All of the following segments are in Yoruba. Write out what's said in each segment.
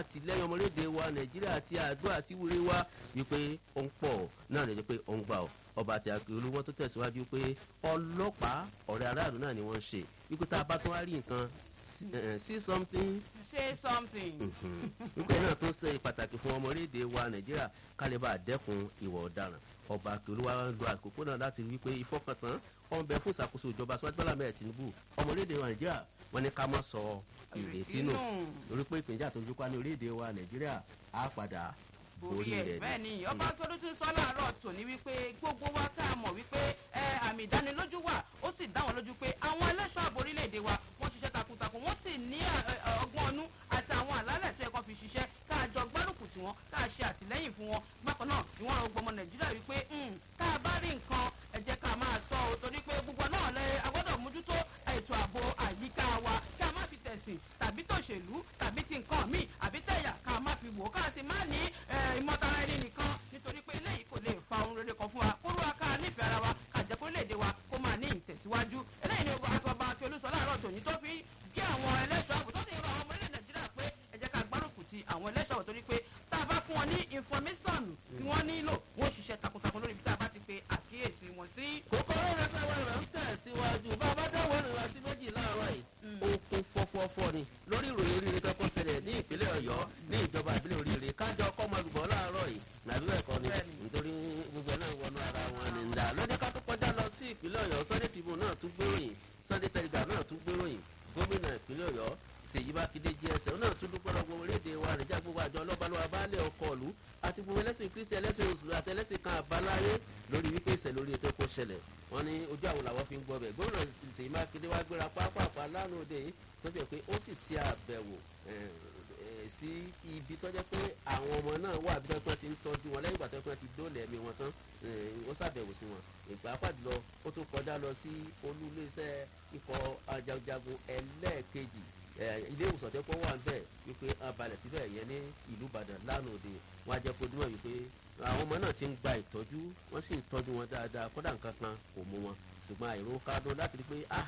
àtìlẹ́yìn ọmọlédè wa nàìjíríà àti àdúrà àti wúre wa wípé ó ń pọ̀ náà lè jẹ́ pé ó ń gbà ọ́ ọba àti akérò wọn tó tẹ̀síwájú pé ọlọ́pàá ọ̀rẹ́ aráàlú náà ni wọ́n ń ṣe wípé tá a bá tún wá rí nǹkan see something say something. wípé náà tó ṣe pàtàkì fún ọmọlédè wa nàìjíríà kálíbà dẹ́kun ìwà ọ̀daràn ọba akérò wa ń lo àkókò náà láti rí wípé ìfọkàntán ọ̀n bẹ fún ìṣàkóso ìjọba síwájú bọ́lá mẹ́rin tinubu ọmọlédè wa nàìjíríà wọn ní ká mọ́ sọ ìrètí nù torí pé ìpínjà tó ń dúpá ní orílẹ̀-èdè wa nàìjíríà á padà borí ẹ bẹ́ẹ̀ ni ọba tó tún sọ láàárọ̀ tòní wípé gbogbo wa ká mọ̀ wípé àmì ìdánilójú wà ó sì dá wọn lójú pé àwọn ẹlẹ́ṣọ́ ààbò orílẹ̀-èdè wa wọ́n ṣiṣẹ́ takuntakun wọ́n sì ní ọgbọ́n ọnú àti àwọn àlálẹ̀ tó yẹ kó fi ṣiṣẹ́ ká jọ gbárùkù tí wọ́n ká ṣe àtìlẹ́yìn fún wọn bákan náà ni wọ́n rọ gbọmọ nàìjíríà wípé tá a bá rí nǹkan ẹ jẹ́ ká máa sọ ọ́ torí pé gbogbo náà lẹ agbọ́dọ̀ mójútó ètò ààbò àyíká wa ká má fi tẹ̀sìn tàbí tòṣèlú tàbí ti nǹkan míì àbí tẹ̀yà ká má fi wò ká sì má ní ìmọ̀tara ẹni nìkan nítorí pé eléyìí kò lè fa ohun rere kan fún wa kó rúwa ká nífẹ̀ẹ́ ara wa ká jẹ́ kó lè dé wa kó máa ní ìtẹ̀síwájú eléyìí ni àgbàbà àti olùsọ láàárọ̀ tòní tó fi kí àwọn ẹlẹ́ṣọ́ àbò tó sì ń rọ àwọn ọmọ orílẹ̀ nàìjíríà pé ẹ jẹ́ ká gbárùkù ti àwọn ẹlẹ́ṣọ́ àbò torí pé tá a bá fún wọn ní information tí wọ́n nílò wọ́n ṣiṣẹ́ takuntakun lórí ibi tá a bá ti pe àkíyèsí wọn sí. kòkòrò rẹ fẹ́ wọ́n rẹ̀ ń tẹ̀síwájú bá a bá dáwọ́ rìn wá sí méjì láàárọ̀ yìí ó kún fọ́fọ́fọ́ ni lórí ìròyìn oríire tó kọ́ ṣẹlẹ̀ ní ìpínlẹ̀ ọ̀yọ́ ní ìjọba ìbílẹ̀ oríire kájọ ọkọ̀ ọmọlùbọ̀ láàárọ̀ yìí nàbí ẹ̀kọ́ ni nítorí gbogbo náà wọnú ara wọn ni ńlá lọ́jọ́ ká tó kọjá lọ sí ìpínlẹ̀ ọ̀yọ́ sunday tribune náà tún gbéròyìn sunday telegraph náà tún gbéròyìn gómìnà ìpínlẹ̀ ọ̀yọ́ ṣèyí mákindé gsm náà tún dúpẹ́ lọ́gbọ́ orílẹ̀-èdè wa nìjà gbogbo àjọ ọlọ́balọ́wọ́ abálẹ̀ ọkọ̀ ọ̀lú àti gbogbo ẹlẹ́sìn kristi ẹlẹ́sìn òṣùlù àti ẹlẹ́sìn kan àbáláyé lórí wípé ìṣẹ̀lẹ̀ lórí ètò ẹ̀kọ́ ṣẹlẹ̀ wọ́n ní ojú àwọn làwọn fi ń gbọ́ bẹ̀ gómìnà ṣèyí mákindé wá gbéra pápápá lánàá òde yìí tó jẹ́ pé ó sì ṣe àbẹ̀wò sí ibi tó jẹ́ pé àwọn ọmọ náà wà bí wọ́n ti ń tọ́jú wọn lẹ́yìn ìgbà tó wọ́n ti dóòlẹ̀ ẹ̀mí wọn tán ó ṣàbẹ̀wò sí wọn ìgbà pàdùlọ ó tún kọjá lọ sí olú iléeṣẹ́ ikọ̀ ajagunjagun ẹlẹ́ẹ̀kejì ilé ìwòsàn tó kọ́ wà ń bẹ̀ wípé abalẹ̀ síbẹ̀ yẹn ní ìlú ìbàdàn lánàá òde wọn á jẹ́ kó dúró wípé àwọn ọmọ náà ti ń gba ìtọ́jú wọ́n sì ń tọ́jú wọn dáadáa kódà nǹkan kan kò mú wọn ṣùgbọ́n àìró kádùn láti rí pé ah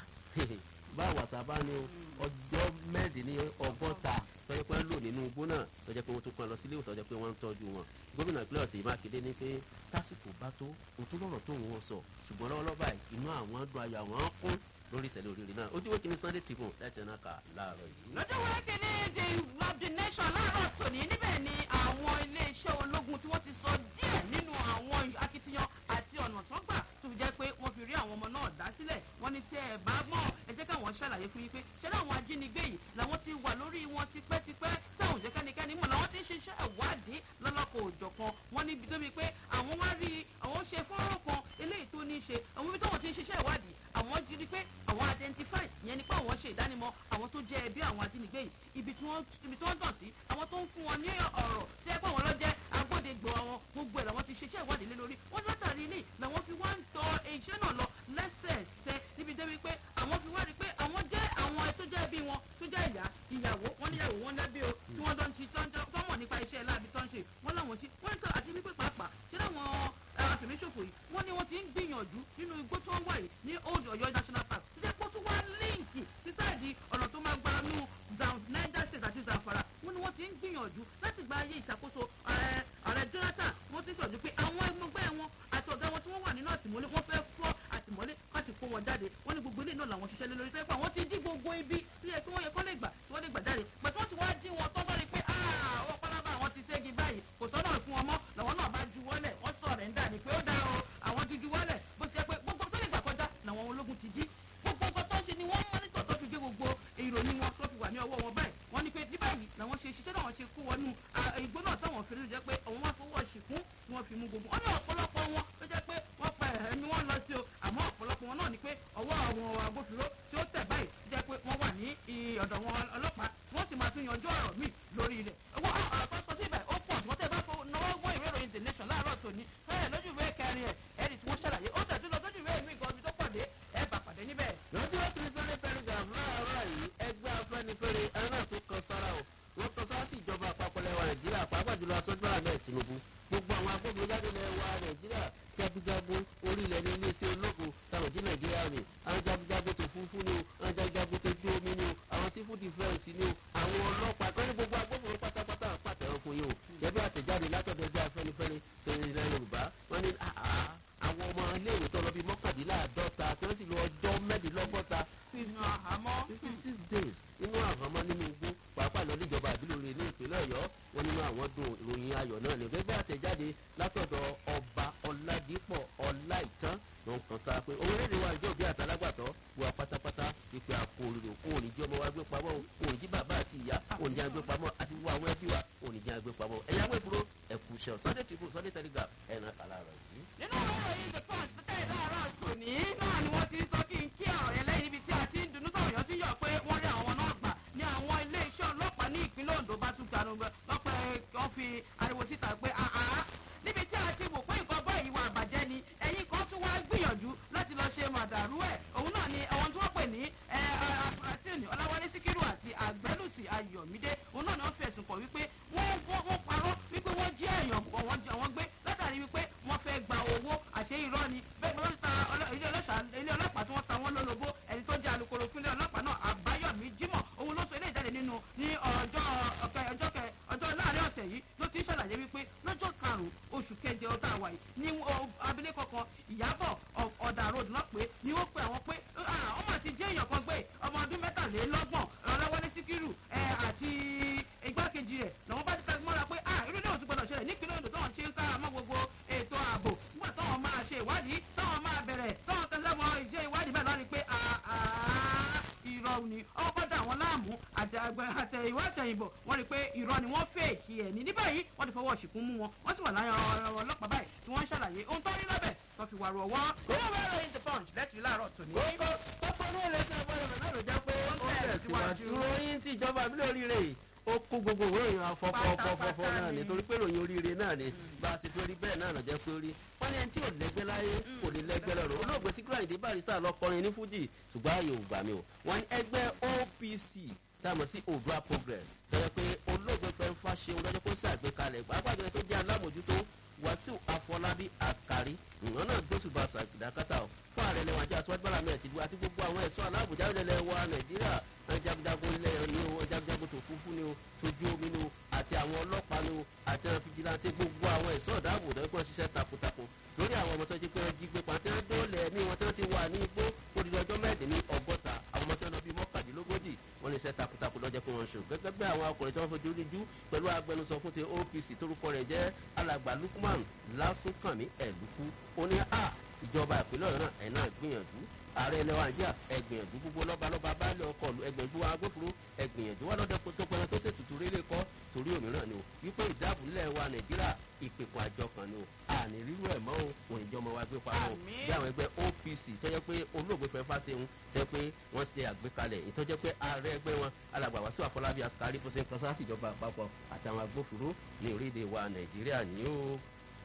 báwo àtàbá ní ọjọ́ mẹ́rìndínlẹ́ ọgọ́ta tọ́jú pé ń lò nínú igbó náà tọ́jú pé wọ́n tún kàn lọ sí ilé ìwòsàn tọ́jú pé wọ́n ń tọ́jú wọn gómìnà ìpínlẹ̀ ọ̀sẹ̀ mákindé ní pé tásìkò bá tó òtún lọ́rọ̀ tó wọ́n sọ ṣùgbọ́n lọ́wọ́lọ́wọ́ báyìí inú àwọn dùn ayọ̀ àwọn kún lórí ìṣẹ̀lẹ̀ òrìrì náà ojú wékìní sunday tribune láti ẹ̀nà kà láàárọ̀ yìí. lọ́jọ́ wékìní the of the nation láàárọ̀ tòní níbẹ̀ ni àwọn iléeṣẹ́ ológun tí wọ́n ti sọ díẹ̀ nínú àwọn akitiyan àti ọ̀nà tó gbà tó fi jẹ́ pé wọ́n fi rí àwọn ọmọ náà dá sílẹ̀ wọ́n ní tí ẹ bá mọ̀ ẹ jẹ́ káwọn ṣàlàyé fún yín pé ṣẹlẹ̀ àwọn ajínigbé yìí làwọn ti wà lórí wọn tipẹ́tipẹ́ táwọn òjẹ́ kẹ́nikẹ́ni mọ̀ làwọn ti ń ṣiṣẹ́ ìwádìí lọ́lọ́kọ̀ òjọ̀kan wọ́n níbi tó mi pé àwọn wá rí àwọn ṣe fọ́nrán kan eléyìí tó ní í ṣe àwọn ibi táwọn ti ń ṣiṣẹ́ ìwádìí àwọn ti rí pé àwọn identify yẹn ni pé àwọn ṣe ìdánimọ̀ àwọn tó jẹ́ ẹbí àwọn ajínigbé yìí ibi tí wọ́n ibi tí wọ́n dàn sí àwọn tó ń fún wọn ní ọ̀rọ̀ tí ẹ pé àwọn lọ́jẹ́ agbódegbò àwọn gbogbo ẹ̀ làwọn ti ṣiṣẹ́ ìwádìí lé lórí wọ́n látàrí ilé làwọn fi wá ń tọ iṣẹ́ náà lọ lẹ́sẹẹsẹ níbi débi pé àwọn fi wá rí pé àwọn jẹ́ àwọn tó jẹ́ ẹbí wọn tó jẹ́ ìyá ìyàwó wọn níyàwó wọn lẹ́bí o tí wọ́n dán ti tọ́ mọ̀ nípa iṣẹ́ láàbí tó ń ṣe wọ́n láwọn ti wọ́n ń tọ́ àti wípé pàápàá ṣé láwọn àfẹ̀míṣòfò yìí wọ́n ní wọ́n ti ń gbìyànjú nínú igbó tó ń wà yìí ní old ọ̀yọ́ national park tó jẹ́ pé ó tún wá líǹkì sí sáàdì ọ̀nà tó máa gba nú niger state àti zamfara wọ́n ní wọ́n ti ń gbìyànjú láti gba ayé ìṣàkóso ààrẹ jonathan wọ́n ti sọ̀rọ̀ pé àwọn ẹgbẹ́ wọn àti ọ̀gá wọn tí wọ́n wà nínú àtìmọ́lé wọ́n fẹ́ fọ́ àtìmọ́lé láti kó wọn jáde wọ́n ní gbogbo ilé náà làwọn ṣiṣẹ́ lé lórí sẹ́pà wọ́n ti dí gbogbo ibi tó yẹ kí wọ́n yẹ kọ́ lè gbà tí wọ́n lè gbà jáde pàtó wọ́n ti wá dí wọn tó bá rí pé àwọn pálábá àwọn ti ségi báyìí kò tọ́nà fún wọn mọ́ làwọn náà bá ju wọ́lẹ̀ wọ́n sọ̀rọ̀ ń dà ní pé ó dá o àwọn ti ju wọ́lẹ̀ bó ti yẹ pé gbogbo tó lè gbà kọjá làwọn ológun ti dí gbogbo nǹkan tó ń ṣe ni wọ́n mọ́nítọ̀ tó fi gbé gbogbo ìròyìn wọn tó fi wà ní ọwọ́ wọn báyìí wọ́n ní pé ní báyìí làwọn ṣe ṣiṣẹ́ náà wọ́n ṣe kó wọnú igbó náà táwọn fi rí jẹ́ pé àwọn wá fowó ṣìkún tí wọ́n fi mú gbogbo wọn ní ọ̀pọ̀lọpọ̀ wọn ló jẹ́ pé wọ́n pa ẹ̀mí wọn lọ sí o àmọ́ ọ̀pọ̀lọpọ̀ wọn náà ni pé ọwọ́ àwọn agbófinró tí ó tẹ̀ báyìí jẹ́ pé wọ́n wà ní ọ̀dọ̀ wọn ọlọ́pàá wọ́n sì máa tún yanjú ọ̀rọ̀ míì lórí ilẹ̀ owó àpapọ̀ sí ibẹ̀ ó pọ̀ wọ́n tẹ̀ bá fọwọ́ náwó gbọ́ ìwé ìròyìn the nation láàárọ̀ tòní ẹ̀ lójú ìwé kẹrin ẹ̀ ẹ̀rì tí wọ́n ṣàlàyé ó tẹ̀ tún lọ sójú ìwé mi gan ibi tó pọ̀ dé ẹ̀ bà pàdé níbẹ̀. lọ́jọ́ kìrìsìtẹ́nì telegraph láàárọ̀ yìí ẹgbẹ́ afẹ́nifẹ́re ẹ̀rọ tó kan sára o wọ́n kan sára sí ìjọba àpapọ̀ lẹ́wà nàìjíríà pàápàá jùlọ aṣojú àmẹ́ tinubu gbogbo àwọn agbófinró jáde lẹ́wà nàìjíríà jagunjagun orílẹ̀ ní iléeṣẹ́ ológun táwọn jí nàìjíríà ni àwọn jagunjagun tó fúnfú ni o àwọn jagunjagun tó jó omi ni o àwọn sífù dìfẹ́ǹsì ni o àwọn ọlọ́pàá kan ní gbogbo agbófinró pátápátá gẹ́gẹ́ bí àtẹ̀jáde látọ̀dọ̀ ẹgbẹ́ afẹ́nifẹ́re tẹ̀lé ilẹ̀ yorùbá wọ́n ní àwọn ọmọ iléèwé tó lọ bí mọ́kàndínláàdọ́ta tí wọ́n sì lọ ọjọ́ mẹ́rìndínlọ́gọ́ta nínú àhámọ́. fifty six days nínú àhámọ́ nínú igbó pàápàá lọ níjọba àbílòrè ní ìpínlẹ̀ ọ̀yọ́ wọn nínú àwọn dùn ìròyìn ayọ̀ náà ní gẹ́gẹ́ àtẹ̀jáde látọ̀dọ̀ ọba ọ̀làdìpọ̀ ọ̀làìtàn ló ń kàn sára pé orílẹ̀-èdè wa ìjọ òbí àtàlágbàtọ́ wà pátápátá ìpè àpò òrìrò kó òní jí ọmọ wa gbé pamọ́ òní jí bàbá àti ìyá òní jí agbé pamọ́ àti wọ àwọn ẹbí wa òní jí agbé pamọ́ ẹ̀yà wẹ̀ dúró ẹ̀kú ṣẹ̀ sunday tribune sunday telegraph ẹ̀ràn kàlà rẹ̀ yìí. nínú ọ̀rọ̀ yìí the punch tó tẹ̀lé láàárọ̀ tòní náà ni wọ́n ti ń sọ kí n kí ọ̀rọ̀ yẹn lẹ́yìn ibi tí a ti ń dunú sọ̀rọ̀ yọ tí yọ̀ pé wọ́n rí àwọn náà gbà ní àwọn iléeṣẹ́ ọlọ́pàá ní ìpínlẹ̀ ondo bá tún ganu lọ́pẹ́ wọ́n fi ariwo síta pé àá níbi tí a ti wò pé nǹkan bọ́ ìwà àbàjẹ́ ni ẹ̀yin kan tún wá gbìyànjú láti lọ ṣe màdàrú ẹ̀ òun náà ni àwọn tí wọ́n pè ní afurasíìnì ọláwálé síkírù àti àgbẹ̀lùsì ayọ̀mídé òun náà ni wọ́n fi ẹ̀sùn kàn wípé wọ́n parọ́ wípé wọ́n jí èèyàn wọ́n gbé látàrí wípé wọ́n fẹ́ gba owó àṣẹ irọ́ ni bẹ́ẹ̀ ni wọ́n ta ilé ọlọ́pàá tí wọ́n ta wọ́n lólobó ẹni tó jẹ́ alukoro fúnlẹ̀ ọlọ́pàá náà àbáyọ̀mí jimoh òun ló sọ ilé ìjáde nínú ní ọjọ́ ọjọ́ ọjọ́ láàrin ọ̀sẹ̀ yìí ló ti ń ṣàlàyé wípé lọ́jọ́ karùn-ún oṣù keje ọdún àwa yìí ní abilékọ kan ìyábọ̀ ọ̀dà road náà pé ni wọ́n pe àwọn pé wọ́n máa ti jẹ́ èèyàn kan gbé ọmọ ọdún mẹ́tàlélọ́gbọ̀n ọlọ́wọ́lé síkírù àti igbákejì rẹ̀ làwọn bá ti tẹ́ mọ́ra pé irú ilé òtún gbọdọ̀ ṣẹlẹ̀ nípínlẹ̀ odò táwọn ṣe ń kára mọ́ gbogbo ètò ààbò nígbà táwọn máa ṣe ìwádìí táwọn máa bẹ̀rẹ̀ táwọn tẹ́lẹ̀ mọ́ ìṣe ìwádìí bẹ́ẹ̀ lọ́ni pé irọ́ ni ọkọ̀ dà wọ́n láàmú àtẹ ìwà àtẹ̀yìnbọ̀ wọ́n rí i pé irọ́ ni wọ́n fèèkì ẹ̀ ní ní báyìí wọ́n ti fọwọ́ ṣìkún mú wọn wọ́n sì wà láyọ̀ ọlọ́pàá báyìí tí wọ́n ń ṣàlàyé ohun tó rí lọ́bẹ̀ tó fi wàrú ọwọ́. nínú ìwé ìròyìn the punch lẹ́tìrí láàárọ̀ tòní. kókó kókó ní ìrẹsì àbọ̀dọ̀ náà ló jẹ́ pé ó tẹ̀síwájú. ìròyìn tí ìjọba àbílẹ̀ oríire yìí ó kó gbogbo òwe èèyàn afọfọfọfọ náà ni torí pé ìròyìn oríire náà ni bá a ṣe fi orí bẹ́ẹ̀ náà lọ́jọ́ pé orí wọ́n ní ẹni tí ò lẹ́gbẹ́ láyé kò ní lẹ́gbẹ́ lọ́rọ̀ olóògbé síkírà ìdí barista lọ́kọrin ní fújì ṣùgbọ́n ààyè ò gbà mí o wọ́n ní ẹgbẹ́ opc táwọn sí odua progress tẹ́lẹ̀ pé olóògbé fẹ́ fà ṣeun lọ́jọ́ kó ṣàgbékalẹ̀ pàápàá tó jẹ́ alámòjútó wàsíù afọlábí askari ìwọ̀n náà gbósùbà sàkìdákátà o fún ààrẹ lẹ́wọ̀n ajá aṣọ́jú bọ́lá mẹ́ẹ̀ tìlú àti gbogbo àwọn ẹ̀ṣọ́ aláàbòjá ilẹ̀ wa nàìjíríà jagunjagun ilẹ̀ ni o jagunjagun tó fúnfú ni o tójú omi ni o àti àwọn ọlọ́pàá ni o àti àwọn fìjìláńtì gbogbo àwọn ẹ̀ṣọ́ ìdáàbò dẹ́gbọ́n ṣiṣẹ́ takuntakun lórí àwọn ọmọ tó ti pé wọ́n jí gbé pàtẹ dóòlẹ̀ ẹ̀mí wọn tí wọ́n ti wà ní igbó odidi ọjọ́ mẹ́ẹ̀dín ní ọgọ́ta àwọn ọmọ tí wọ́n lọ bíi mọ́kàdínlógójì wọ́n lè ṣe takuntakun lọ́jọ́ pé wọ́n ń ṣe gẹ́gẹ́ bí àwọn akọ̀rẹ́ tí wọ́n fojú ríjú pẹ̀lú agbẹnusọ fún ti opc torúkọ rẹ̀ jẹ́ alàgbà lukman lásùnkànmí ẹ̀lùkú ó ní a ìjọba ìpínlẹ̀ ọ̀yọ́ náà ẹ̀ náà gbìyànjú ààrẹ ilẹ̀ wa nàìjíríà ẹgbìyànjú gbogbo lọ́balọ́ba baálé ọkọ̀ ẹgbẹ̀jú agbófinró ẹgbìyànjú wọn lọ́dẹ tó pẹ́rẹ́ tó ṣètùtù rélé kọ́ torí òmíràn ni o wípé ìdáàbò ilẹ̀ wa nàìjíríà ìpèkùn àjọ kan ni o àní rírú ẹ̀ mọ́ o òun ìjọba wa gbé pamọ́ o bí àwọn ẹgbẹ́ opc tọ́jọ́ pé olóògbé fẹ́ fáṣẹ́hun tẹ́ pé wọ́n ṣe àgbékalẹ̀ ìtọ́jọ́ pé ààrẹ ẹgbẹ́ wọn alàgbà wàásù àfọlábí askari fún ṣe ń kan sáà síjọba àpapọ̀ àtàwọn agbófinró ní orílẹ̀-èdè wa nàìjíríà ni ó.